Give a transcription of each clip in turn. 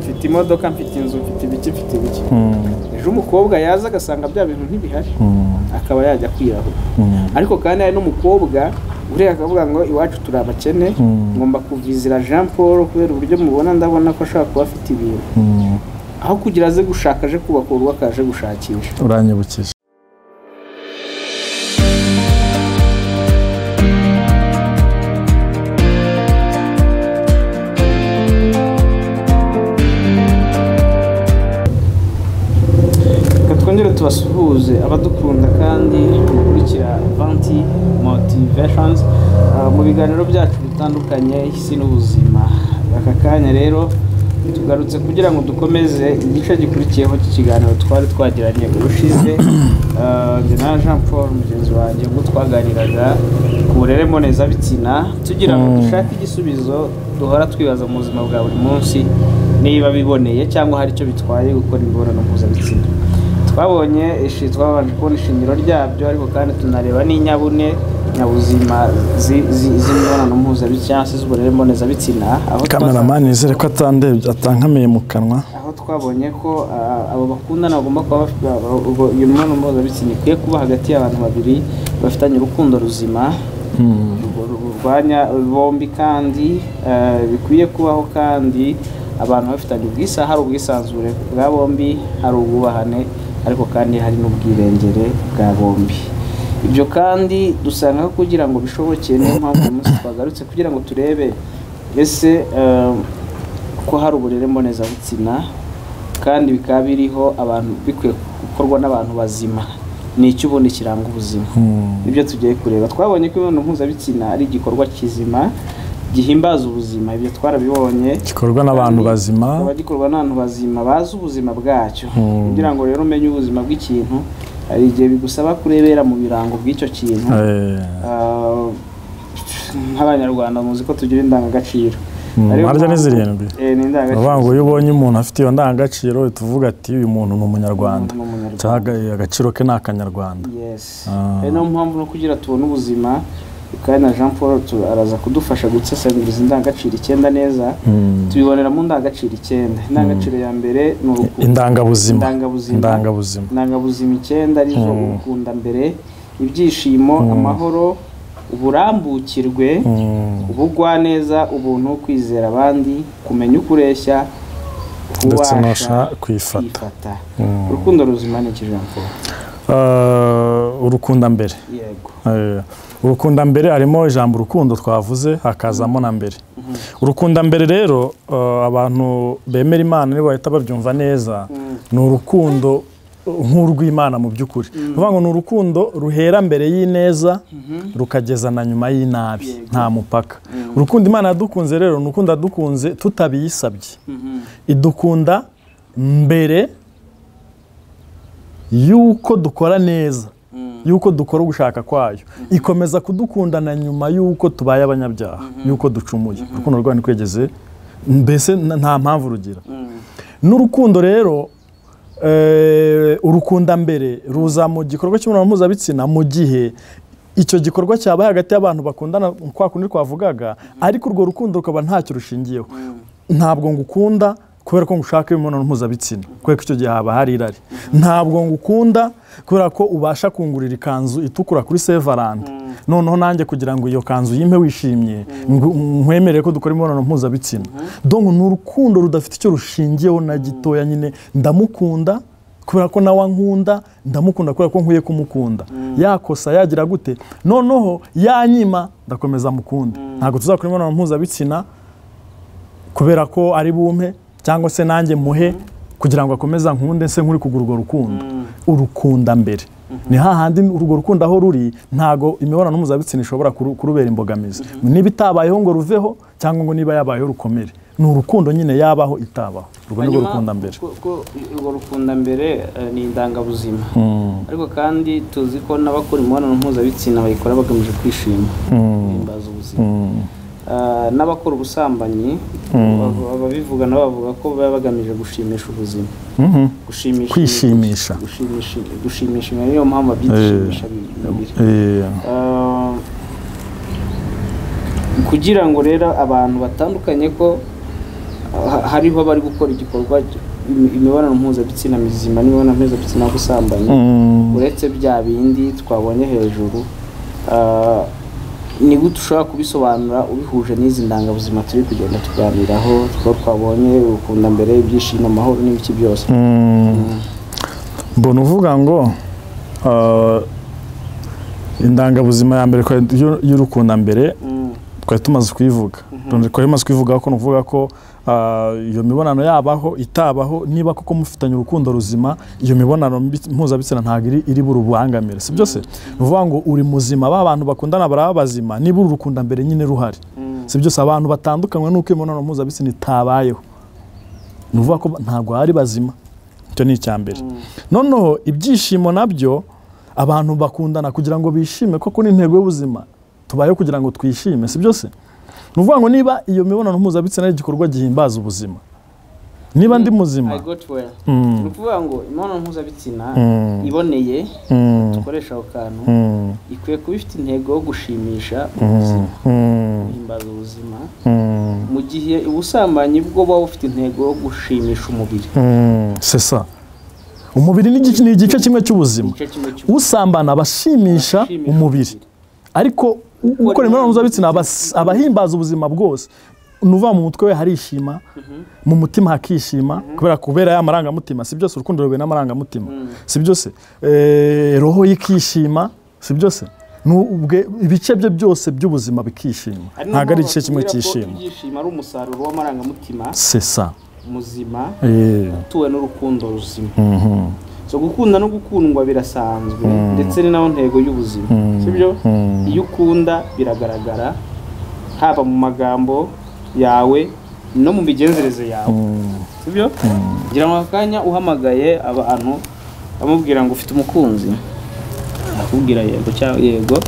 mfite imodoka mfite inzu mfite ibiki mfite ibiki ejo umukobwa yaza agasanga bya bintu ntibihari akaba yajya kwirahura ariko kandi hari n'umukobwa uriya akavuga ngo iwacu turi abakene ngomba kuvizira jean paul kubera uburyo mubona ndabona ko ashobora kuba afite ibintu aho kugira aze gushaka aje kubaka urugo akaje gushakisha uranyibukije reka twongere tubasuhuze abadukunda kandi bakurikira vanti motivashoni mu biganiro byacu bitandukanye isi n'ubuzima aka kanya rero tugarutse kugira ngo dukomeze igice gikurikiyeho cy'ikiganiro twari twagiranye urushize Ah, njye na jean paul mugenzi wanjye ubwo twaganiraga ku burere mbonezabitsina tugira ngo Mm. dushake igisubizo duhora twibaza mu buzima bwa buri munsi niba biboneye cyangwa hari icyo bitwaye gukora imibonano mpuzabitsina twabonye ishi twabanje kubona ishingiro ryabyo ariko kandi tunareba n'inyabune nyabuzima zi- zi- z'imibonano mpuzabitsina se z'uburere mbonezabitsina aho twasa- kameramani nizere ko atandebye atankamiye mu kanwa aho twabonye ko ah, abo bakundana bagomba kuba bafite abo- abo- iyo mibonano mpuzabitsina ikwiye kuba hagati y'abantu babiri bafitanye urukundo ruzima ru- ru- rurwanya bombi kandi ah, bikwiye kubaho kandi abantu bafitanye ubwisa hari ubwisanzure bwa bombi hari ubwubahane ariko kandi hari n'ubwirengere bwa bombi ibyo kandi dusanga kugira ngo bishoboke niyo mpamvu uyu munsi twagarutse kugira ngo turebe ese ah, ko hari uburere mbonezabitsina kandi bikaba biriho abantu bikwiye gukorwa n'abantu bazima ni iki ubundi kiranga ubuzima Mm. ibyo tugiye kureba twabonye ko imibonano mpuzabitsina ari igikorwa kizima gihimbaza ubuzima ibyo twarabibonye gikorwa n'abantu Kandi bazima kikaba gikorwa n'abantu bazima bazi ubuzima bwacyo Mm. kugira ngo rero umenye ubuzima bw'ikintu hari igihe bigusaba kurebera mu birango by'icyo kintu Eh, Ah, nk'abanyarwanda muzi ko tugira indangagaciro Mm, Ariyo harya ni mpamvu- zirindwi. Eh, ni baravuga ngo indangagaciro iyo ubonye umuntu afite iyo ndangagaciro uhita uvuga ati uyu muntu ni umunyarwanda Umuntu ni umunyarwanda. cyangwa aga- agaciro ke ni akanyarwanda Yes. Ah. Ari niyo mpamvu no kugira tubone ubuzima kandi na Jean Paul tu- araza kudufasha gusesengura izi ndangagaciro icyenda neza Mm. tubibonera mu ndangagaciro icyenda indangagaciro ya mbere ni urukundo indangabuzima indangabuzima indangabuzima indangabuzima icyenda arizo Mm. urukundo mbere ibyishimo amahoro uburambukirwe Mm. ubugwaneza ubuntu kwizera abandi kumenya uko ureshya ndetse kubasha n'usha kwifata kwifata Mm. urukundo ruzima ni iki Jean Paul Eh, urukunda mbere yego Eh, urukunda mbere harimo ijambo urukundo twavuze hakazamo na mbere urukunda mbere rero eh, abantu bemera imana nibo bahita babyumva neza ni urukundo eh, nk'urw'imana mu by'ukuri ni ukuvuga ngo ni urukundo ruhera mbere y'ineza rukageza na nyuma y'inabi nta mupaka urukundo imana yadukunze rero ni urukundo yadukunze tutabiyisabye idukunda mbere y'uko dukora neza y'uko dukora ugushaka kwayo ikomeza kudukundana nyuma y'uko tubaye abanyabyaha y'uko ducumuye urukundo rwayo ntikwegeze mbese n- nta mpamvu rugira n'urukundo rero eh, urukunda mbere ruza mu gikorwa cy'imibonano mpuzabitsina mu gihe icyo gikorwa cyabaye hagati y'abantu bakundana kwa kundi twavugaga ariko urwo rukundo rukaba ntacyo rushingiyeho ntabwo ngukunda kubera ko ngushaka imibonano mpuzabitsina kubera ko icyo gihe haba hari irari ntabwo ngukunda kubera ko ubasha kungurira ikanzu itukura kuri sevarandi noneho nanjye kugira ngo iyo kanzu yimpe wishimye ngu- nkwemerere ko dukora imibonano mpuzabitsina donc ni urukundo rudafite icyo rushingiyeho na gitoya nyine ndamukunda kubera ko nawe ankunda ndamukunda kubera ko nkwiye kumukunda yakosa yagira gute noneho yanyima ndakomeza mukunda ntabwo tuzakora imibonano mpuzabitsina kubera ko ari bumpe cyangwa se nanjye muhe kugira ngo akomeze nkunde se nk'uri kugura urwo rukundo urukunda mbere ni hahandi urwo rukundo aho ruri ntago imibonano mpuzabitsina ishobora kuru- kurubera imbogamizi niba itabayeho ngo ruveho cyangwa ngo niba yabayeho rukomere ni urukundo nyine yabaho itabaho urwo ni rwo Hanyuma, rukunda mbere ko- ko urwo rukunda mbere eh, ni indangabuzima ariko kandi tuzi ko n'abakora imibonano mpuzabitsina bayikora bagamije kwishima bahimbaza ubuzima Ah, n'abakora ubusambanyi aba- ababivuga nabo bavuga ko baba bagamije gushimisha ubuzima Mhm. gushimisha Kwishimisha. gushimisha gushimisha imibiri. niyo mpamvu babyitishimisha bibiri Eh, Ah, kugira ngo rero abantu batandukanye ko ha- hariho abari gukora igikorwa im- imibonano mpuzabitsina mizima n'imibonano mpuzabitsina yo gusambanya uretse bya bindi twabonye hejuru ah, ni gute ushobora kubisobanura ubihuje n'izi ndangabuzima turi kugenda tuganiraho two twabonye ukunda mbere ibyishimo amahoro n'ibiki byose mbona uvuga ngo ah, indangabuzima ya mbere twari- y'u- y'urukundambere Mm, twari tumaze kuyivuga twari tumaze kuyivuga ko nuvuga ko ah, iyo mibonano yabaho itabaho niba koko mufitanye urukundo ruzima iyo mibonano mbi- mpuzabitsina ntabwo iri iri burubangamire si byo se ni ukuvuga ngo uri muzima ba bantu bakundana baraba bazima niba uru rukundambere nyine ruhari mm, si byose abantu batandukanywe n'uko imibonano mpuzabitsina itabayeho ni ukuvuga ko ntabwo bari bazima icyo ni icya mbere mm, noneho ibyishimo nabyo abantu bakundana kugira ngo bishime koko n'intego y'ubuzima tubayeho kugira ngo twishime si byose ni ukuvuga ngo niba iyo mibonano mpuzabitsina ari igikorwa gihimbaza ubuzima niba ndi muzima I got well. Mm, ni ukuvuga ngo imibonano mpuzabitsina mm, iboneye mm, dukoresha ako kantu mm, ikwiye kuba ifite intego yo gushimisha mm, ubuzima mm, guhimbaza ubuzima mm, mu gihe ubusambanyi bwo buba bufite intego yo gushimisha umubiri mm, c'est ça. umubiri ni igice- ni igice kimwe cy'ubuzima igice kimwe cy'umubiri usambana abashimisha umubiri ariko u- ukora imibonano mpuzabitsina abas- abahimbaza ubuzima bwose nuva mu mutwe we harishima mu mutima hakishima kubera kubera ya marangamutima si byose urukundo ruhuye n'amarangamutima Mm. si byose Eh, roho ye ikishima si byose Ni ubwe- ibice bye byose by'ubuzima bikishima Ari nayo ntabwo mpamvu ari igice kimwe batubwira ko cyishima ibyishimo ari umusaruro w'amarangamutima sesa muzima utuwe n'urukundo ruzima so gukunda no gukundwa birasanzwe ndetse ni nayo ntego y'ubuzima sibyo iyo ukunda biragaragara haba mu magambo yawe no mu migenzereze yawe sibyo ngira ngo aka kanya uhamagaye abantu amubwira ngo ufite umukunzi akubwira yego cyangwa yego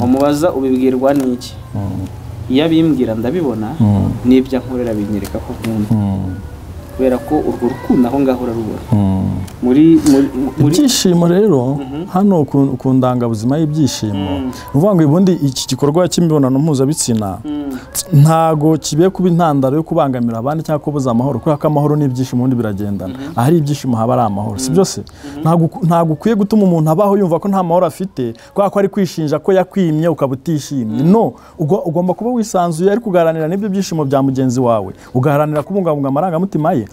umubaza ubibwirwa n'iki iyo abimbwira ndabibona n'ibyo ankorera binyereka ko nkunda kubera ko urwo rukundo aho ngaho urarubona muri muri muri ibyishimo rero hano ku, ku ndangabuzima y'ibyishimo Mm. ni ukuvuga ngo ubundi iki gikorwa cy'imibonano mpuzabitsina Mm, ntago kibe kuba intandaro yo kubangamira abandi cyangwa kubuza amahoro kubera ko amahoro n'ibyishimo ubundi biragendana ahari ibyishimo haba ari amahoro si byose Ntago uku- ntago ukwiye gutuma umuntu abaho yumva ko nta mahoro afite kubera ko ari kwishinja ko yakwimye ukaba utishimye no ugo- ugomba kuba wisanzuye ariko ugaharanira n'ibyo byishimo bya mugenzi wawe ugaharanira kubungabunga amarangamutima ye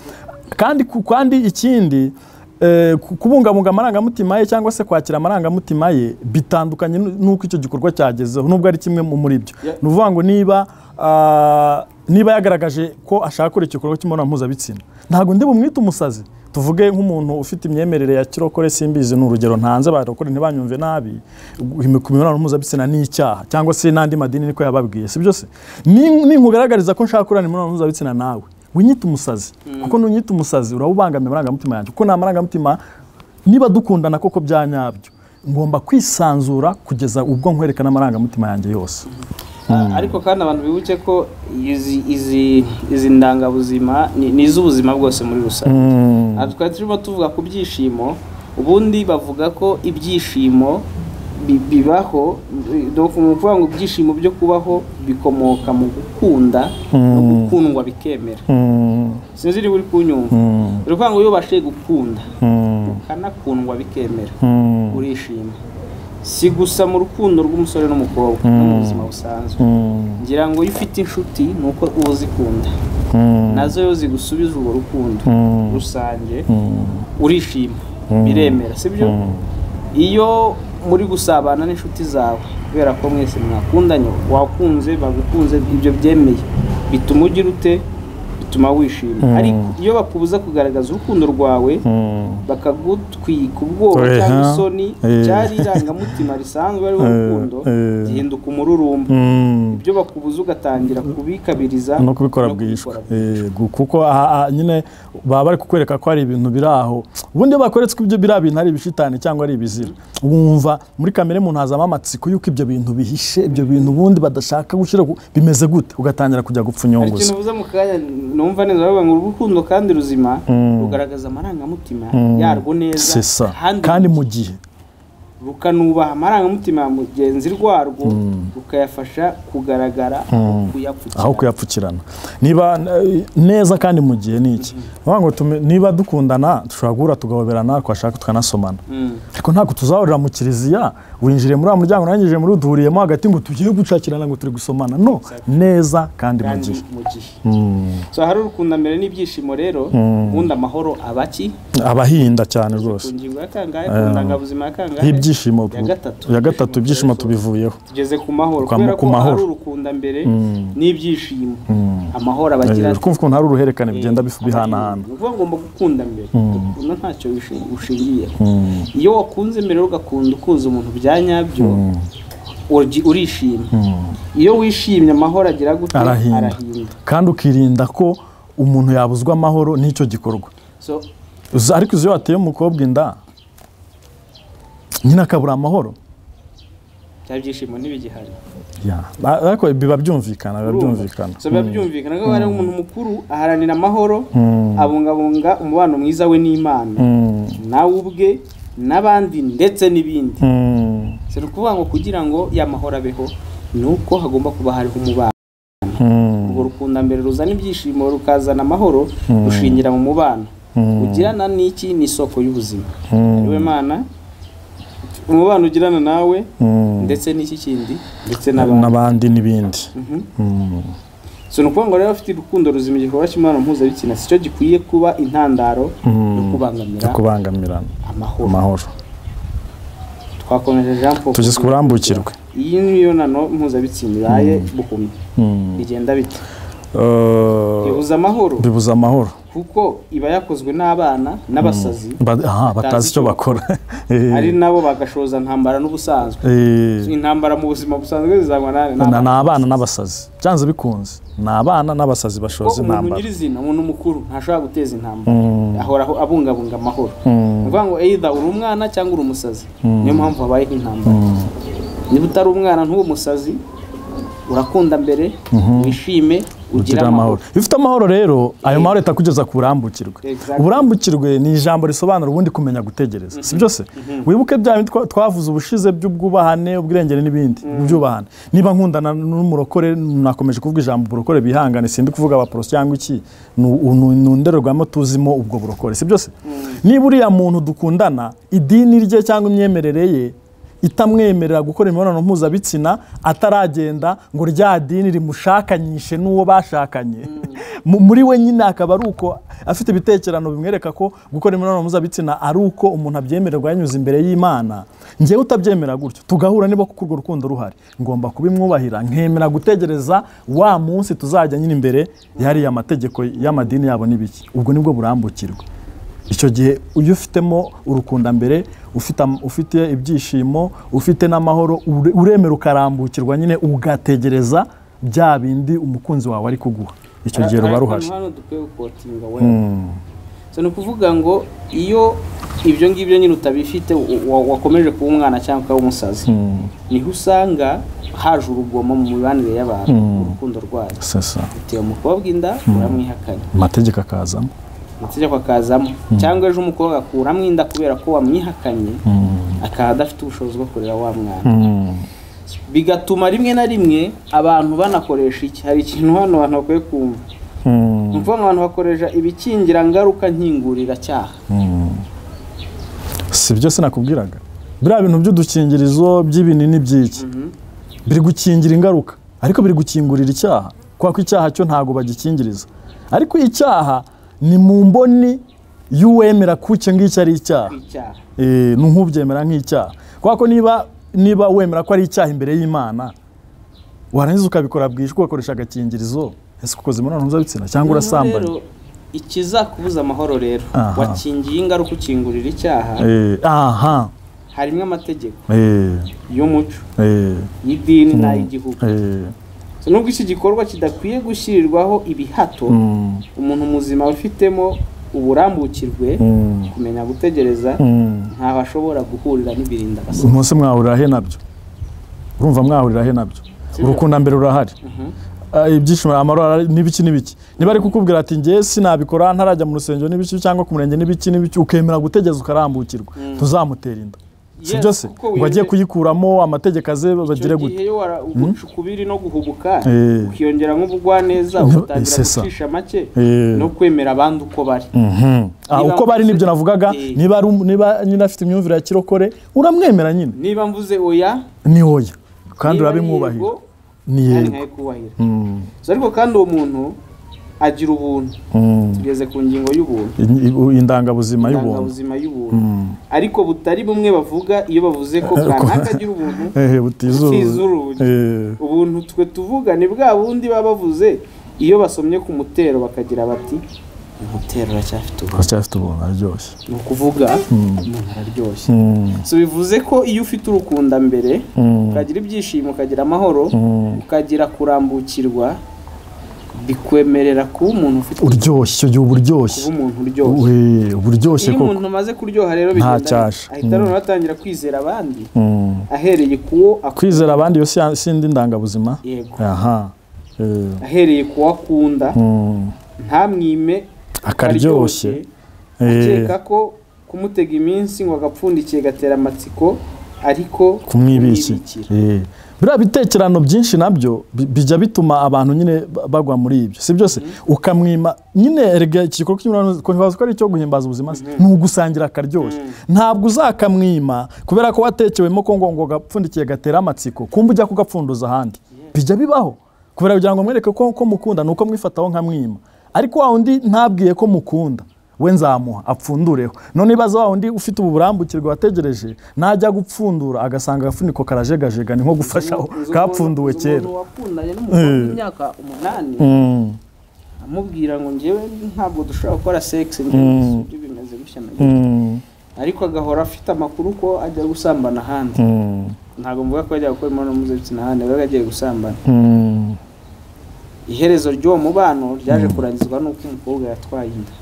kandi ku- kandi ikindi eh, ku- kubungabunga amarangamutima ye cyangwa se kwakira amarangamutima ye bitandukanye n'u- n'uko icyo gikorwa cyagezeho nubwo ari kimwe mu- muri byo Yeah. ni ukuvuga ngo niba ah, niba yagaragaje ko ashaka gukora igikorwa cy'imibonano mpuzabitsina ntabwo ndi bumwite umusazi tuvuge nk'umuntu ufite imyemerere ya kirokore simbizi ni urugero ntanze barokore ntibanyumve nabi ku mibonano mpuzabitsina ni icyaha cyangwa se n'andi madini niko yababwiye si byose Ni- ninkugaragariza ko nshaka kurana imibonano mpuzabitsina nawe winyita umusazi kuko nunyita umusazi uraba ubangamiye amarangamutima yanjye kuko nta marangamutima niba dukundana koko bya nyabyo ngomba kwisanzura kugeza ubwo nkwerekana amarangamutima yanjye yose a- ariko kandi abantu bibuke ko izi izi izi ndangabuzima ni- ni iz'ubuzima bwose muri rusange Aha twari turimo tuvuga ku byishimo ubundi bavuga ko ibyishimo bi- bibaho bi- donc ni ukuvuga ngo ibyishimo byo kubaho bikomoka mu gukunda no gukundwa bikemera sinzi niba uri kunyumva uri kuvuga ngo iyo ubashije gukunda ukanakundwa bikemera urishima si gusa mu rukundo rw'umusore n'umukobwa no mu buzima busanzwe ngira ngo iyo ufite inshuti ni uko uba uzikunda nazo iyo zigusubiza urwo rukundo rusange urishima biremera sibyo iyo muri gusabana n'inshuti zawe kubera ko mwese mwakundanye wakunze bagukunze ibyo byemeye bituma ugira ute bituma wishima ariko iyo bakubuza kugaragaza urukundo rwawe bakagutwika ubwoba Eh, cyangwa ha. isoni Eh. cyari irangamutima risanzwe ariho Eh, urukundo eh. gihinduka umururumba ibyo bakubuza ugatangira kubikabiriza no kubikora bwishwe Yego, kuko aha- aha nyine baba bari kukwereka ko hari ibintu biri aho ubundi iyo bakweretse ko ibyo biriya bintu ari ibishitani cyangwa ari ibizira wumva muri kamere muntu hazamo amatsiko y'uko ibyo bintu bihishe ibyo bintu ubundi badashaka gushyira ku- bimeze gute ugatangira kujya gupfa hari ikintu unyunguza uvuze mu kanya numva neza bavuga ngo urukundo kandi ruzima rugaragaza amarangamutima yarwo neza sesa kandi mu gihe rukanubaha amarangamutima ya mugenzi rwarwo rukayafasha kugaragara kuyapfukira aho kuyapfukirana niba eh, neza kandi mu gihe ni iki Bavuga ngo tume- niba dukundana dushobora guhura tugahoberana twashaka tukanasomana ariko ntabwo tuzahurira mu kiliziya winjire muri wa muryango urangije muri uduhuriyemo hagati ngo tugiye gucakirana ngo turi gusomana no neza kandi mu kandi gihe mu gihe so hari urukundo mbere n'ibyishimo rero ubundi amahoro abaki abahinda cyane rwose ku ngingo ya kangahe ku ndangabuzima ya kangahe ibyishimo ya gatatu ya gatatu ibyishimo tubivuyeho tugeze ku mahoro Kwa- kubera ku ko mahoro. hari urukundo mbere n'ibyishimo amahoro abagira Eh, kumva ukuntu hari uruhererekane bigenda bifu- bihanahana ni ukuvuga ngo ngomba gukunda mbere gukunda ntacyo bishi- bishingiyeho iyo wakunze mbere ugakunda ukuza umuntu bya nyabyo ugi- urishima iyo wishimye amahoro agira gute Arahinda. arahinda kandi ukirinda ko umuntu yabuzwa amahoro n'icyo gikorwa so Uzi- ariko uzi iyo wateye umukobwa inda nyine akabura amahoro bya byishimo ntibigihari Ya. A- ariko biba byumvikana biba byumvikana so biba byumvikana ko hari umuntu mukuru aharanira amahoro abungabunga umubano mwiza we n'imana Mm. nawe ubwe n'abandi ndetse n'ibindi Mm. si ukuvuga ngo kugira ngo ya mahoro abeho ni uko hagomba kuba hariho umubano Mm. urwo rukundo mbere ruzana ibyishimo rukazana amahoro rushingira mu mubano ugirana n'iki ni isoko y'ubuzima ariwe mana umubano ugirana nawe Mm. ndetse n'iki kindi ndetse n'abandi n'abandi n'ibindi so ni ukuvuga ngo rero afite urukundo ruzima igikorwa cy'imibonano mpuzabitsina si cyo gikwiye kuba intandaro yo kubangamira kubangamirana amahoro amahoro twakomeje jean paul tugeze ku burambukirwe iyi mibonano mpuzabitsina ibaye buhumye Mm. bigenda bite Eh, bibuza amahoro bibuza amahoro kuko iba yakozwe n'abana n'abasazi Ba- aha, batazi icyo bakora Eh, ari nabo bagashoza ntambara n'ubusanzwe eh. intambara mu buzima busanzwe zizangwa n'ane Na- n'abana ni abana n'abasazi byanze bikunze ni abana n'abasazi kuko umuntu bashoza intambara nyirizina umuntu mukuru ntashobora guteza intambara ahora aho- abungabunga amahoro ni ukuvuga ngo either uri umwana cyangwa uri umusazi niyo mpamvu habayeho intambara niba utari umwana ntube umusazi urakunda mbere wishime ugire Gira amahoro amahoro iyo ufite amahoro rero ayo mahoro ahita akugeza ku burambukirwe Exactly. uburambukirwe ni ijambo risobanura ubundi kumenya gutegereza si byose wibuke bya bindi twa- twavuze ubushize by'ubwubahane ubwirengere n'ibindi byubahane niba nkundana n'umurokore nakomeje kuvuga ijambo uburokore bihangane sindi kuvuga abaporoso cyangwa iki ni u- ni u- ni indorerwamo tuzimo ubwo burokore si byose niba uriya muntu dukundana idini rye cyangwa imyemerere ye itamwemerera gukora imibonano mpuzabitsina ataragenda ngo rya dini rimushakanyishe n'uwo bashakanye Mu- muri we nyine akaba ari uko afite ibitekerano bimwereka ko gukora imibonano mpuzabitsina ari uko umuntu abyemererwa yanyuze imbere y'imana ngewe utabyemera gutyo tugahura niba kuko urwo rukundo ruhari ngomba kubimwubahira nkemera gutegereza wa munsi tuzajya nyine imbere yariya mategeko y'amadini yabo n'ibiki ubwo nibwo burambukirwe icyo gihe iyo ufitemo urukundambere ufite am- ufite ibyishimo ufite n'amahoro ure- uremera ukarambukirwa nyine ugategereza bya bindi umukunzi wawe ari kuguha icyo gihe ruba ruhari hano dukwiye gukotinga wewe so ni ukuvuga ngo iyo ibyo ngibyo nyine utabifite wa- wa- wakomeje kuba umwana cyangwa ukaba umusazi niho usanga haje urugomo mu mibanire y'abantu urukundo rwayo sasa uteye umukobwa inda uramwihakanye amategeko akazamo amategeko akazamo cyangwa ejo umukobwa akuramo inda kubera ko wamwihakanye akaba adafite ubushobozi bwo kurera wa mwana bigatuma rimwe na rimwe abantu banakoresha iki hari ikintu hano abantu bakwiye kumva ni ukuvuga ngo abantu bakoresha ibikingira ngaruka nkingurira cyaha si byo sinakubwiraga biriya bintu by'udukingirizo by'ibinini by'iki biri gukingira ingaruka ariko biri gukingurira icyaha kubera ko icyaha cyo ntabwo bagikingiriza ariko icyaha ni mu mboni y'uwemera ko icyo ngicyo ari icyaha icyaha Eh, ni nk'ubyemera nk'icyaha kubera ko niba niba wemera ko ari icyaha imbere y'imana warangiza ukabikora bwije kuko ugakoresha agakingirizo ese ukoze imibonano mpuzabitsina cyangwa urasambanye Rero, ikizakubuza amahoro rero Aha. wakingiye ingaruka ukingurira icyaha Eh, aha harimo amategeko eh, y'umuco eh, y'idini n'ay'igihugu eh, So, nubwo iki gikorwa kidakwiye gushyirirwaho ibihato mm, umuntu muzima ufitemo uburambukirwe mm, kumenya gutegereza mm. ntaho ashobora guhurira n'ibirinda basa umunsi mwahurira he nabyo urumva mwahurira he nabyo urukundo mbere urahari Ah, ibyishimo amahoro arahari, n'ibiki n'ibiki niba ari kukubwira ati ngewe sinabikora ntarajya mu rusengero n'ibiki cyangwa ku murenge n'ibiki n'ibiki ukemera gutegeza ukarambukirwa ntuzamutera inda si byo se ngo agiye kuyikuramo amategeko aze bagire icyo gute gihe ubucukubiri no guhubuka Eh. ukiyongera nk'ubugwaneza Ni- ugatangira c'est ça. gucisha make Eh. no kwemera abandi uko bari Mhm. Ah, Niba uko bari mvuze- nibyo navugaga Eh. niba ari um- niba nyine afite imyumvire ya kirokore uramwemera nyine niba mvuze oya ni oya kandi niba urabimwubahira yego, ni kandi yego nkayikubahira Mm, So, ariko kandi uwo muntu agira ubuntu mm. tugeze ku ngingo y'ubuntu In- i- indangabuzima y'ubuntu indangabuzima y'ubuntu ariko butari bumwe bavuga iyo bavuze ko kanaka agira ubuntu Eh, butizuye. Butizuruye. Eh, ubuntu twe tuvuga ni bwa bundi baba bavuze iyo basomye ku mutero bakagira bati umutero uracyafite ubuntu aracyafite ubuntu araryoshye ni ukuvuga umuntu araryoshye Mm, so bivuze ko iyo ufite urukunda mbere mm, ukagira ibyishimo ukagira amahoro mm. ukagira kurambukirwa bikwemerera kuba umuntu ufite uryoshye icyo gihe uba uryoshye kuba umuntu uryoshye We, uba uryoshye iyo koko umuntu amaze kuryoha rero bigenda cyasha. neza. ahita noneho atangira kwizera abandi Mm. ahereye kuwo akunda kwizera abandi iyo si- sindi ndangabuzima yego aha Eh, ahereye kuwo akunda mm. ntamwime akaryoshye Eh, akeka ko kumutega iminsi ngo agapfundikiye gatera amatsiko ariko kumwibiki kumwibikira. Eh, biriya bitekerano byinshi nabyo bi- bijya bituma abantu nyine ba- bagwa muri ibyo si byose ukamwima nyine erega iki gikorwa cy'imibonano mpuzabitsina ko ari icyo guhimbaza ubuzima se, ni ugusangira akaryoshye ntabwo uzakamwima kubera ko watekewemo ko ngo ngo gapfundikiye gatera amatsiko kumbe ujya kugapfunduza ahandi bijya bibaho kubera kugira ngo mwereke ko ko mukunda ni uko mwifataho nka mwima ariko wa wundi ntabwiye ko mukunda we nzamuha apfundureho none ibaza wa wundi ufite ubu burambukirwe wategereje najya gupfundura agasanga agafuniko karajegajega ni nko gufashaho Uzi umuntu- kapfunduwe uzi kera umuntu wakundanye n'umukobwa Eh. w'imyaka umunani Mm, amubwira ngo njyewe ntabwo dushobora gukora sex Mm. njye bimeze gutya na gutya. mm, ariko agahora afite amakuru ko ajya gusambana ahandi mm, ntabwo mvuga ko ajya gukora imibonano mpuzabitsina ahandi ahubwo agiye gusambana mm. iherezo ry'uwo mubano ryaje kurangizwa n'uko umukobwa yatwaye inda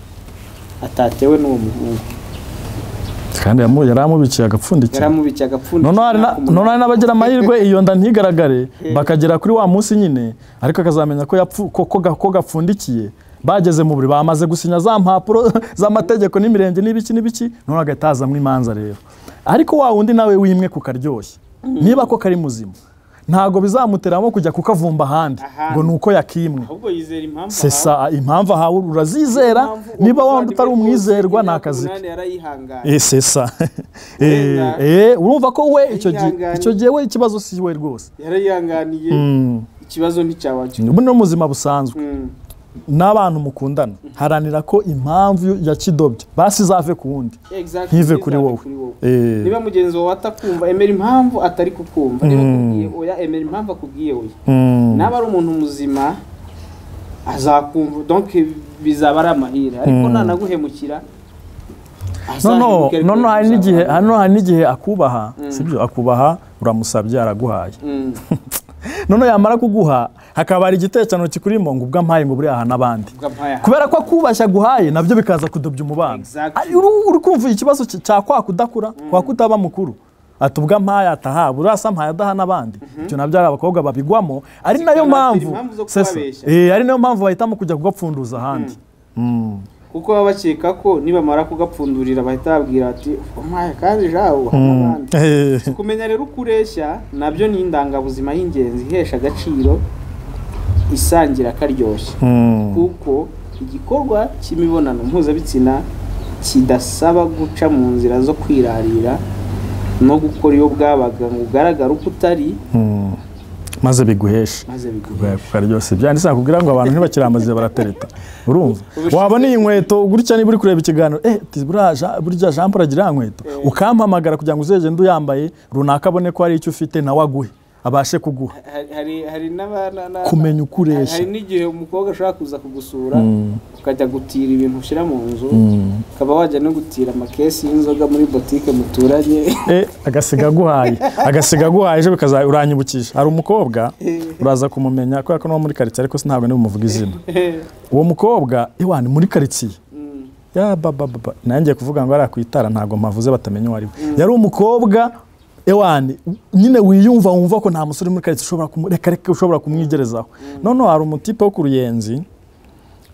atatewe n'uwo muhungu kandi yamu- yari amubikiye agapfundikira yaramubikiye agapfundikiye noneho hari na- n'ako noneho hari n'abagira amahirwe iyo nda ntigaragare bakagera kuri wa munsi nyine ariko akazamenya ko yapfu- ko- ko ga- ko gapfundikiye bageze mu buri bamaze gusinya za mpapuro z'amategeko n'imirenge n'ibiki n'ibiki noneho agahita hazamo imanza rero ariko wa wundi nawe wimwe ku karyoshye niba ko kari muzima ntabwo bizamuteramo kujya kukavumba ahandi Ahandi. ngo ni uko yakimwe ahubwo yizera impamvu sesa impamvu ahawe urazizera niba wa wundi utari umwizerwa ni akazi ke yarayihanganye Eh, c'est ça. Wenda. Eh, eh, urumva ko we icyo gihe Yihangane. icyo gihe we ikibazo si we rwose yarayihanganiye Mm. ikibazo nticyaba cyo ubu ni ubuzima busanzwe Mm. n'abantu mukundana haranira ko impamvu ya kidobya basi izave ku wundi Exactly, ntive ntizabe kuri wowe Eh, niba mugenzi wawe atakumva emera impamvu atari kukumva niba akubwiye oya emera impamvu akubwiye oya mm, naba ari umuntu muzima azakumva donc bizaba ari amahire ariko nanaguhemukira noneho azahemuke, ariko noneho hari bizaba n'igihe ari hano hari n'igihe akubaha sibyo akubaha uramusabye araguhaye Mm. noneho yamara kuguha hakaba hari igitekerezo kikurimo ngo ubwo ampaye ngo buriya aha n'abandi Ubwo ampaye aha. kubera ko akubashya aguhaye nabyo bikaza kudobya umubano Exactly. Ari- uru- uri kumva ikibazo cya- cya kwa kudakura kwa kutaba mukuru ati ubwo ampaye ataha burasa mpaye adaha n'abandi ibyo nabyo ari abakobwa babigwamo ari nayo Zikabatera mpamvu impamvu zo sesa. kubabeshya. Eh, ari nayo mpamvu bahitamo kujya kugapfunduza ahandi Mm. kuko baba bakeka ko nibamara kugapfundurira bahita babwira bati umpaye kandi jawe uha n'abandi Eh, kumenya rero uko ureshya nabyo ni indangabuzima y'ingenzi ihesha agaciro isangira akaryoshye mm. kuko igikorwa cy'imibonano mpuzabitsina kidasaba guca mu nzira zo kwirarira no gukora iyo bwabaga ngo ugaragare uko utari Mm. maze biguhesha maze biguhe byose byanditse nakubwira ngo abantu ntibakiramaze baratereta urumva wabona iyi nkweto gutya niba uri kureba ikiganiro eh ati buriya Ja- burya jean paul agira iriya nkweto ukampamagara kugira ngo uzagende uyambaye runaka abone ko hari icyo ufite nawe aguhe abashe kuguha hari hari hari n'aba- na- na- kumenya uko ureshya hari n'igihe umukobwa ashobora kuza kugusura ukajya gutira ibintu ushyira mu nzu ukaba wajya no gutira amakesi y'inzoga muri botike muturanye Eh, agasiga aguhaye agasiga aguhaye ejo bikaza uranyibukije hari umukobwa uraza kumumenya kubera ko ni uwo muri karitsiye ariko sintabwo nibumuvuga izina uwo mukobwa iwani muri karitsiye ya baba baba nanjye kuvuga ngo hariya ku itara ntabwo mpavuze batamenya uwo ari we yari umukobwa ewani nyine wiyumva wumva ko nta musore uri muri karitsiye ushobora kumu- reka reka ushobora kumwigerezaho noneho hari umutipe wo ku ruyenzi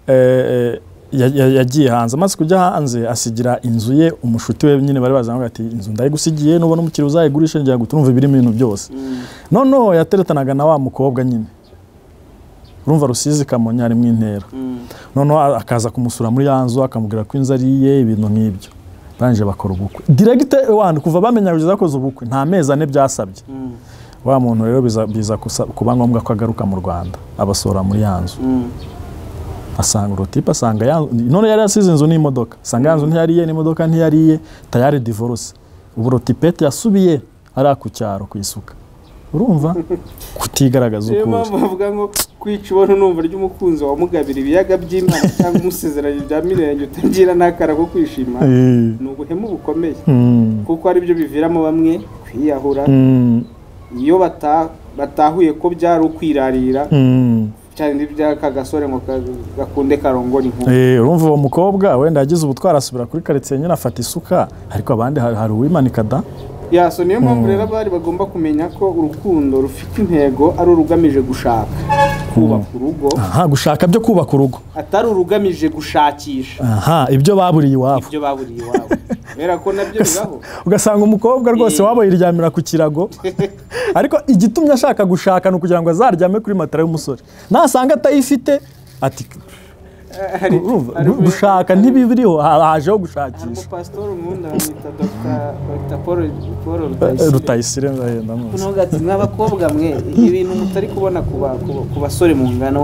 eh, eh, ya- ya- yagiye hanze amaze kujya hanze asigira inzu ye umushuti we nyine bari bazana ati inzu ndayigusigiye nubona umukiriya uzayigurisha ngira ngo turumve ibirimo ibintu byose noneho yateretanaga na wa mukobwa nyine urumva rusizi kamonyi ari mu intera noneho a- akaza kumusura muri ya nzu akamubwira ko inzu ari iye ibintu nk'ibyo barangije bakora ubukwe diregite wani kuva bamenya kugeza bakoze ubukwe nta mezi ane byasabye wa muntu rero biza, biza kusa- kuba ngombwa ko agaruka mu rwanda abasohora muri ya nzu asanga urutipe asanga ya none yari asize inzu n'imodoka asanga ya nzu ntiyariye n'imodoka ntiyariye tayari divorce ubu rutipete yasubiye ari ku cyaro ku isuka urumva kutigaragaza niyo ukuri mpamvu bavuga ngo kwica ubona numva ry'umukunzi wamugabira ibiyaga by'imana cyangwa umusezeranye bya mirenge utagira n'akara ko kwishima Eh, ni ubuhemu bukomeye mm, kuko ari byo biviramo bamwe kwiyahura mm, iyo bata- batahuye ko byari ukwirarira mm. cyane n'ibyaka gasore ngo ka- gakunde karongora inkumi Eh, urumva uwo mukobwa wenda yagize ubutwari asubira kuri karitsiye nyine afata isuka ariko abandi hari hari uwimanika da yaso niyo mpamvu rero abari bagomba kumenya ko urukundo rufite intego ari urugamije gushaka kubaka urugo aha gushaka byo kubaka urugo atari urugamije gushakisha aha ibyo baburiye iwabo ibyo baburiye iwabo kubera ko nabyo bibaho ugasanga umukobwa rwose Eh. wabo yiryamira ku kirago ariko igitumye ashaka gushaka ni ukugira ngo azaryame kuri matara y'umusore nasanga atayifite ati hari urumva, hari- gushaka ntibibiriho ha- hajeho gushakisha umupasitori nkunda bamwita Dr. Dr paul paul Eh, rutayisire rutayisire ndahenda muzi noneho gati mw'abakobwa mwe ibintu mutari kubona ku ba- ku- ku basore mungana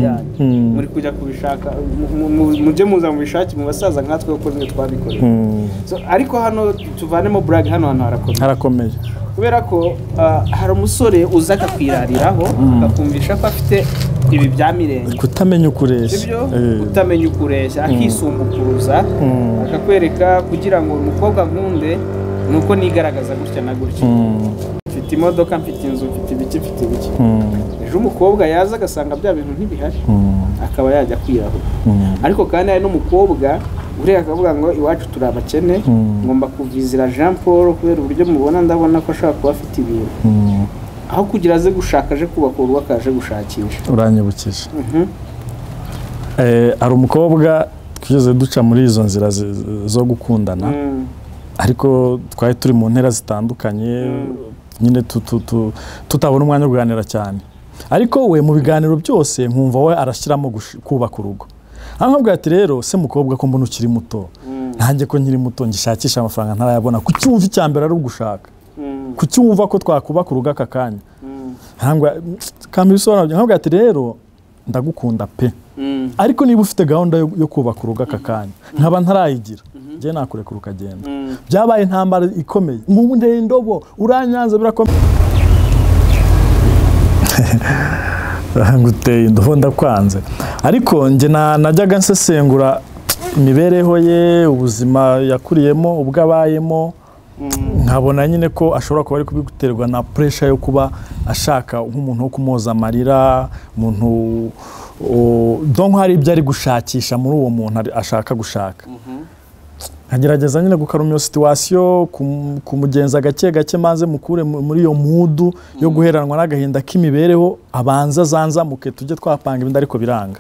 yanyu mm. muri kujya kubishaka mu- mu- mu- mujye muza mubishake mu basaza nkatwe kuko twe twabikoreye Mm, So, ariko hano tuvanemo burag hano hantu harakomeye harakomeye kubera ko ah, hari umusore uza akakwirariraho akakumvisha ko afite ibi bya mirenge kutamenya ukureshya ibyo Eh, utamenya ukureshya akisumbukuruza Mm. akakwereka kugira ngo umukobwa nkunde ni uko nigaragaza gutya na gutya mm, mfite imodoka mfite inzu mfite ibiki mfite ibiki mm, ejo umukobwa yaza agasanga bya bintu ntibihari mm, akaba yajya kwirahura mm. ariko kandi hari n'umukobwa ureba akavuga ngo iwacu turi abakene Mm. ngomba kuvizira jean paul kubera uburyo mubona ndabona ko ashobora kuba afite ibintu Mm, aho kugira aze gushaka aje kubaka urugo akaje gushakisha uranyibukije Mhm. Eh, hari umukobwa twigeze duca muri izo nzira zi- zo gukundana Mm. ariko twari turi mu ntera zitandukanye nyine tu- tu- tu- tutabona umwanya wo kuganira cyane ariko we mu biganiro byose nkumva we arashyiramo gush- kubaka urugo ahamubwira ati rero se mukobwa ko mbona ukiri muto Mm. nanjye ko nkiri muto ngishakisha amafaranga ntarayabona kuki wumva icya mbere ari ugushaka Mm. kuki wumva ko twakubaka urugo aka kanya Mm. Arambwira- kambi bisobanura ahamubwira ati rero ndagukunda pe Mm. ariko niba ufite gahunda yo yo kubaka urugo aka kanya nkaba ntarayigira njye nakureka ukagenda Mm. byabaye intambara ikomeye mu ndendobo uranyanza birakomeye nguteye indobo ndakwanze ariko njye na- najyaga nsesengura imibereho ye ubuzima yakuriyemo ubwo abayemo nkabona nyine ko ashobora kuba ari kubiterwa na puresha yo kuba ashaka nk'umuntu wo kumwoza amarira umuntu o- donc hari ibyo ari gushakisha muri uwo muntu ari- ashaka gushaka nkagerageza nyine gukaruma iyo situwasiyo kum- kumugenza gake gake maze mukure mu- muri iyo mudu yo guheranwa n'agahinda k'imibereho abanza zanzamuke tujye twapanga ibindi ariko biranga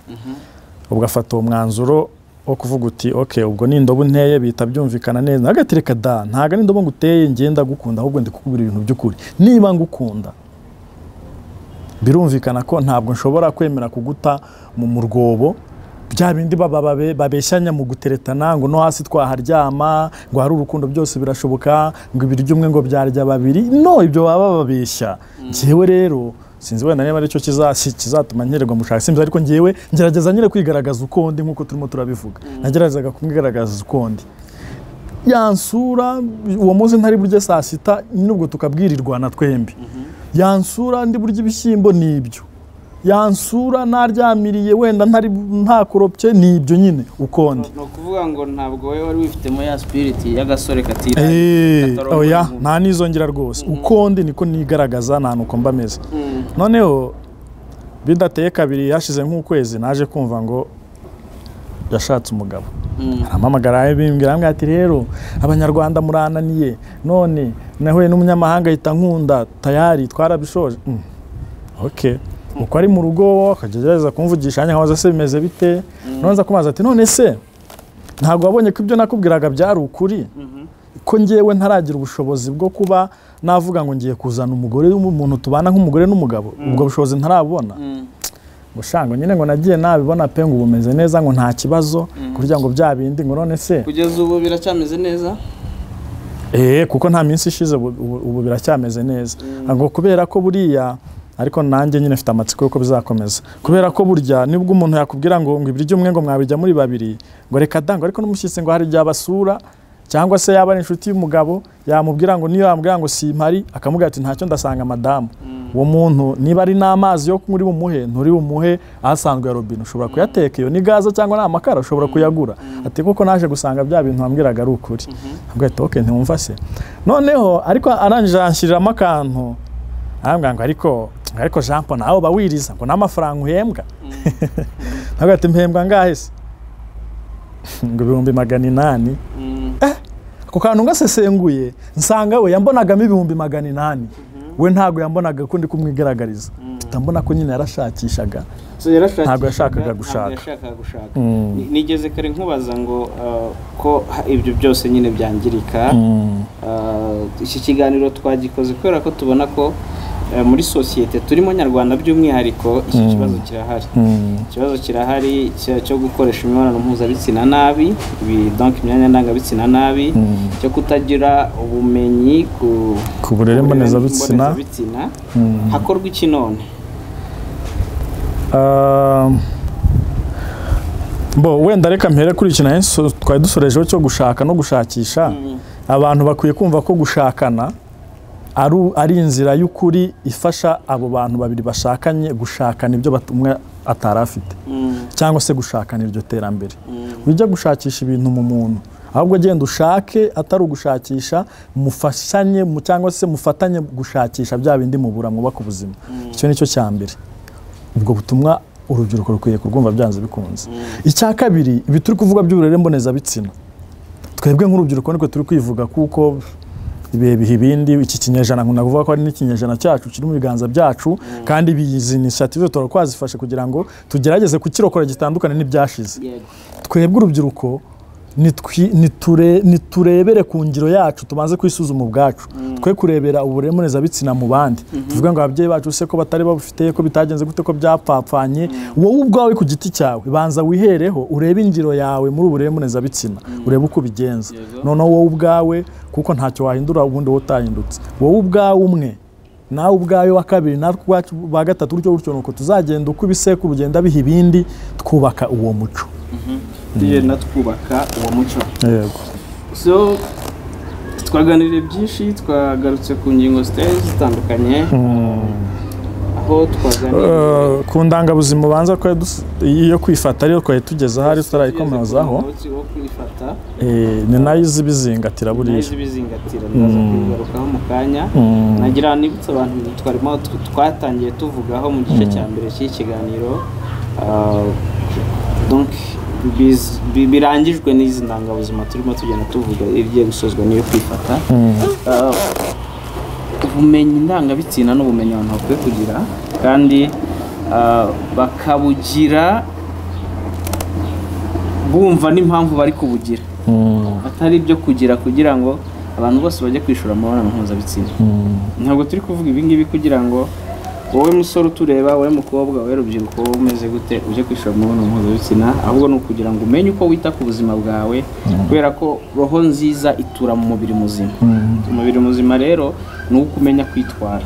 ubwo afata uwo mwanzuro wo kuvuga uti ok ubwo ni indobo nteye bihita byumvikana neza agatereka da ntabwo ari indobo nguteye ngenda gukunda ahubwo ndi kukubwira ibintu by'ukuri niba ngukunda birumvikana ko ntabwo nshobora kwemera kuguta mu mu rwobo bya bindi baba babe- babeshyanya mu guteretana ngo no hasi twaharyama ngo hari urukundo byose birashoboka ngo ibiryo umwe ngo byarya babiri no ibyo baba babeshya njyewe rero sinzi wenda niba aricyo kizasi- kizatuma nkererwa mushaka simbizi ariko njyewe ngerageza nyine kwigaragaza uko ndi nk'uko turimo turabivuga nageragezaga kumwigaragaza uko ndi yansura uwo munsi ntari burya saa sita n'ubwo tukabwirirwana twembi yansura ndi burya ibishyimbo ni ibyo yansura naryamiriye wenda ntari ntakoropye ni ibyo nyine ukundi ni ukuvuga ngo ntabwo wowe wari wifitemo ya spiriti y'agasore katira eee Katarongora oya inkumi. nta n'izongera rwose ukundi niko nigaragaza nta nuko mba ameze Mm. noneho bidateye kabiri hashize nk'ukwezi naje kumva ngo yashatse umugabo Mm. ampamagara bimbwira ambwira ati rero abanyarwanda murananiye none nahuye n'umunyamahanga ahita nkunda tayari twarabishoje mm. ok uko ari mu rugo akagerageza kumvugisha nkaho se bimeze bite nonza kumaza ati none se ntabwo wabonye ko ibyo nakubwiraga byari ukuri ko ngewe ntaragira ubushobozi bwo kuba navuga ngo ngiye kuzana umugore w'umuntu tubana nk'umugore n'umugabo ubwo bushobozi ntarabona gushanga nyine ngo nagiye nabibona pe ngo bumeze neza ngo nta kibazo kugira ngo bya bindi ngo none se kugeza ubu biracyameze neza Eh, kuko nta minsi ishize ubu- ubu ubu biracyameze neza ngo kubera ko buriya ariko nanjye nyine mfite amatsiko yuko bizakomeza kubera ko burya nibwo umuntu yakubwira ngo ngo ibiryo umwe ngo mwabijya muri babiri ngo reka dango ariko n'umushyitsi ngo hari igihe abasura cyangwa se yaba ari inshuti y'umugabo yamubwira ngo niyo yamubwira ngo simpari akamubwira ati ntacyo ndasanga madamu uwo muntu niba ari n'amazi yo muri bumuhe nturi bumuhe ahasanzwe ya robine ushobora kuyateka iyo ni gaze cyangwa ni amakara ushobora kuyagura ati kuko naje gusanga bya bintu wambwiraga ari ukuri ntabwo ahita ok ntiwumva se noneho ariko arangije anshyiririramo akantu arambwira ngo ariko ariko jean paul nawe uba wiriza ngo n'amafaranga uhembwa ntabwo ati mpembwa angahe se ngo ibihumbi magana inani Mm. ako kantu ngasesenguye nsanga we yambonagamo ibihumbi magana inani we ntabwo yambonaga ko ndi kumwigaragariza tutambona ko nyine yarashakishaga So yarashakishaga, Ntabwo yashakaga gushaka. ntabwo yashakaga gushaka. Ni- nigeze kare nkubaza ngo uh, ko ha- ibyo byose nyine byangirika Uh, iki kiganiro twagikoze kubera ko tubona ko uh, muri sosiyete turimo nyarwanda by'umwihariko iki kibazo kirahari ikibazo kirahari cya- cyo gukoresha imibonano mpuzabitsina nabi ibi- donc imyanya ndangabitsina nabi cyo kutagira ubumenyi ku ku burere mbonezabitsina mbonezabitsina. hakorwa iki none Ah, bo wenda reka mpere kuri iki nayo so- twari dusorejeho cyo gushaka no gushakisha abantu bakwiye kumva ko gushakana ari u- ari inzira y'ukuri ifasha abo bantu babiri bashakanye gushakana ibyo bat- umwe atari afite Mm, cyangwa se gushakana iryo terambere mm. ujya gushakisha ibintu mu muntu ahubwo agenda ushake atari ugushakisha mufashanye mu- cyangwa se mufatanye gushakisha bya bindi mubura mwubaka ubuzima icyo ni cyo cya mbere ubwo butumwa urubyiruko rukwiye kurwumva byanze bikunze icya kabiri ibi turi kuvuga by'uburere mbonezabitsina twebwe nk'urubyiruko niko turi kwivuga kuko ibihe biha ibindi iki kinyejana nkunda kuvuga ko ari n'ikinyejana cyacu kiri mu biganza byacu kandi ibi- izi inisiyative tuhora twazifashe kugira ngo tugerageze kukirokora gitandukane n'ibyashize Yego. twebwe urubyiruko nitwi- niture- niturebere ku ngiro yacu tubanze kwisuzuma ubwacu twe kurebera uburere mbonezabitsina mu bandi tuvuge ngo ababyeyi bacu se ko batari babufite ko bitagenze gute ko byapfapfanye wowe ubwawe ku giti cyawe banza wihereho urebe ingiro yawe muri uburere mbonezabitsina urebe uko ubigenza Yego. noneho wowe ubwawe kuko ntacyo wahindura ubundi wowe utahindutse wowe ubwawe umwe nawe ubwawe wa kabiri natwe ubwacu ba gatatu gutyo gutyo nuko tuzagenda uko ibisekuru bigenda biha ibindi twubaka uwo muco tugenda twubaka uwo muco yego so twaganiriye byinshi twagarutse ku ngingo zitari zitandukanye aho twaganiriye Eh, ku ndangabuzima ubanza twari dus- iyo kwifata ariyo twari tugezeho ari tutarayikomerezaho umunsi wo kwifata Eh, ni nayo izi bizingatira buriya ibizingatira ndaza kubigarukaho mu kanya nagira nibutse abantu ibintu twarimo tw- twatangiye tuvugaho mu gice cya mbere cy'iki kiganiro Ah, donc biz- bi- birangijwe n'izi ndangabuzima turimo tugenda tuvuga irigiye gusozwa n'iyo kwifata Ah, ubumenyi ndangabitsina n'ubumenyi abantu bakwiye kugira kandi ah, bakabugira bumva n'impamvu bari kubugira atari ibyo kugira kugira ngo abantu bose bajye kwishura amabonano mpuzabitsina ntabwo turi kuvuga ibi ngibi kugira ngo wowe musore utureba wowe mukobwa wowe rubyiruko wowe umeze gute ujye kwishura amabonano mpuzabitsina ahubwo ni ukugira ngo umenye uko wita ku buzima bwawe kubera ko roho nziza itura mu mubiri muzima umubiri muzima rero ni uwo kumenya kwitwara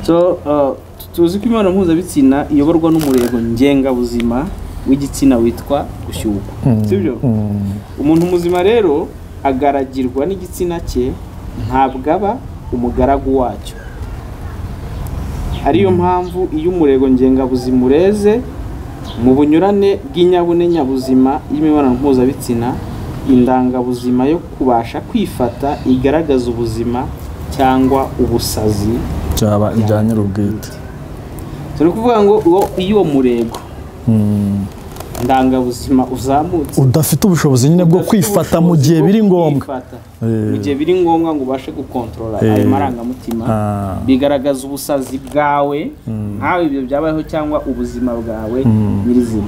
so uh, tuzi ko imibonano mpuzabitsina iyoborwa n'umurego ngengabuzima w'igitsina witwa gushyukwa sibyo umuntu muzima rero agaragirwa n'igitsina cye ntabwo aba umugaragu wacyo ariyo mpamvu iyo umurego ngengabuzima ureze mu bunyurane bw'inyabune nyabuzima y'imibonano mpuzabitsina indangabuzima yo kubasha kwifata igaragaza ubuzima cyangwa ubusazi byaba ibya nyir'ubwite turi kuvuga ngo uwo- iyo murego ndangabuzima uzamutse udafite ubushobozi nyine bwo udafite kwifata mu ubushobozi gihe bwo biri ngombwa kwifata. Eh. mu gihe biri ngombwa ngo ubashe gukontorora Eh. ayo marangamutima Ah. bigaragaza ubusazi bwawe nkawe ibyo byabayeho cyangwa ubuzima bwawe nyirizina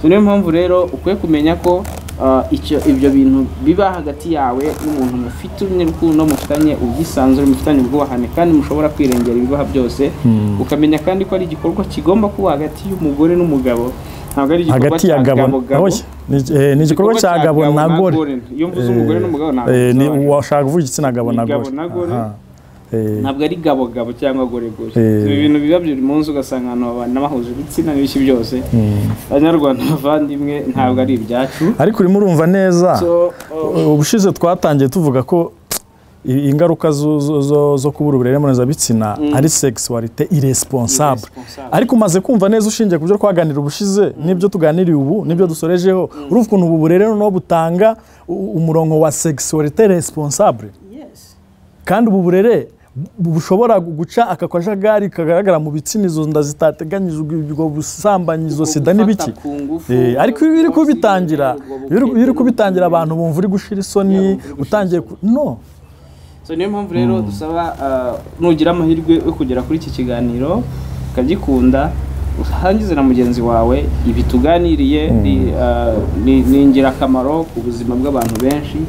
So, niyo mpamvu rero ukwiye kumenya ko ah, icyo ibyo bintu biba hagati yawe n'umuntu mufite urukundo mufitanye ubwisanzure mufitanye ubwubahane kandi mushobora kwirengera ibibaha byose ukamenya kandi ko ari igikorwa kigomba kuba hagati y'umugore n'umugabo ntabwo ari igikorwa hagati cya ya gabo gabo na gabo oya, ni- eh, ni igikorwa cya gabo na gore iyo mvuze umugore n'umugabo ntabwo Eh, ni bisobanura. washaka kuvuga igitsina gabo Ni na gabo gore na gore. Aha. Eh, ntabwo ari gabo gabo cyangwa gore gore Eh. ibi bintu biba buri munsi ugasanga abantu babana bahuje ibitsina n'ibiki byose banyarwanda bavandimwe ntabwo ari ibyacu ariko urimo urumva neza so uh, ubushize twatangiye tuvuga ko i- ingaruka zo- zo- zo- zo kubura uburere mpuzabitsina ari sexualite irresponsable irresponsable. ariko umaze kumva neza ushingiye ku byo twaganira ubushize n'ibyo tuganiriye ubu n'ibyo dusorejeho urumva ukuntu ubu burere noneho butanga u- umurongo wa sexualite responsable yes kandi ubu burere bu- bushobora guca aka kajagari kagaragara mu bitsina izo nda zitateganyijwe ubwo busambanyi izo sida n'ibiki Gufata ku ngufu, Eh, ariko iyo uri kubitangira ubwo iyo uri- iyo uri bukene kubitangira n'ubukene. abantu bumva uri gushira isoni utangiye ku- no so niyo mpamvu rero dusaba uh, nugira amahirwe yo kugera kuri iki kiganiro ukagikunda usangize na mugenzi wawe ibi tuganiriye ni, uh, ni- ni ingirakamaro ku buzima bw'abantu benshi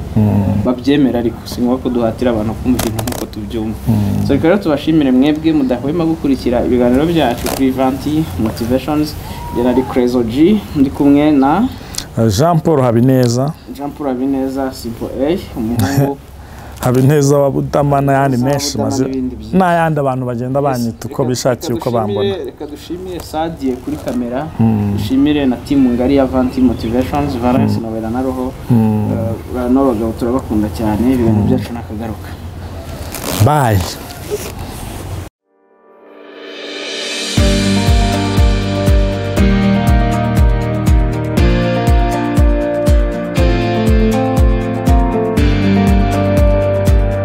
babyemera ariko si ngombwa ko duhatira abantu kumva ibintu nk'uko tubyumva so reka rero tubashimire mwebwe mudahwema gukurikira ibiganiro byacu kuri vanti motivations njye nari Crezo G ndi kumwe na jean paul habineza Jean Paul Habineza Simple A umuhungu habineza wa budama n'ayandi Habineza wa menshi Budama maze n'ibindi byinshi. n'ayandi abantu bagenda banyita uko Reka- bishakiye reka uko dushimire- bambona reka dushimire sadie kuri kamera dushimire na timu ngari ya vanti motivations valence nobera na roho Eh, n'abagabo turabakunda cyane ibiganiro byacu nakagaruka bayi